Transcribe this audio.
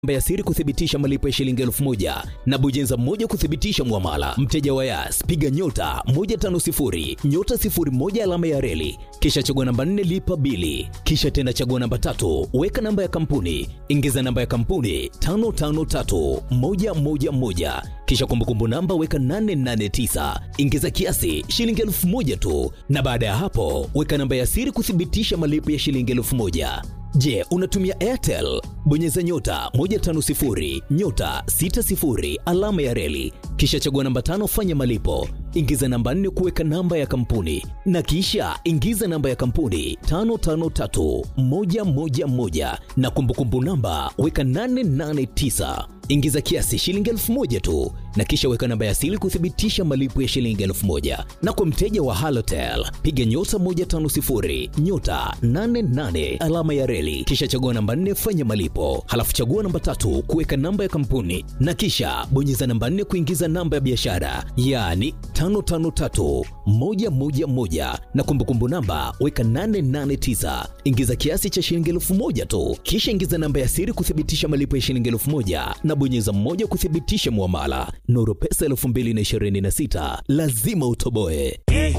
namba ya siri kuthibitisha malipo ya shilingi elfu moja na bojenza moja kuthibitisha mwamala. Mteja wa Yas, piga nyota 150 nyota 01 alama ya reli, kisha chagua namba 4 lipa bili, kisha tena chagua namba tatu, weka namba ya kampuni, ingiza namba ya kampuni 553111 kisha kumbukumbu namba weka 889 ingiza kiasi shilingi elfu moja tu, na baada ya hapo weka namba ya siri kuthibitisha malipo ya shilingi elfu moja. Je, unatumia Airtel? Bonyeza nyota 150 nyota 60 alama ya reli, kisha chagua namba tano, fanya malipo, ingiza namba nne kuweka namba ya kampuni, na kisha ingiza namba ya kampuni 553111 na kumbukumbu namba weka 889 ingiza kiasi shilingi elfu moja tu na kisha weka namba ya siri kuthibitisha malipo ya shilingi elfu moja na kwa mteja wa halotel piga nyota 150 nyota 88 alama ya reli kisha chagua namba 4 fanya malipo halafu chagua namba tatu kuweka namba ya kampuni na kisha bonyeza namba 4 kuingiza namba ya biashara yaani 553111 na kumbukumbu namba weka 889 ingiza kiasi cha shilingi elfu moja tu kisha ingiza namba ya siri kuthibitisha malipo ya shilingi elfu moja na bonyeza mmoja kuthibitisha mwamala. Nuru Pesa 2026 lazima utoboe.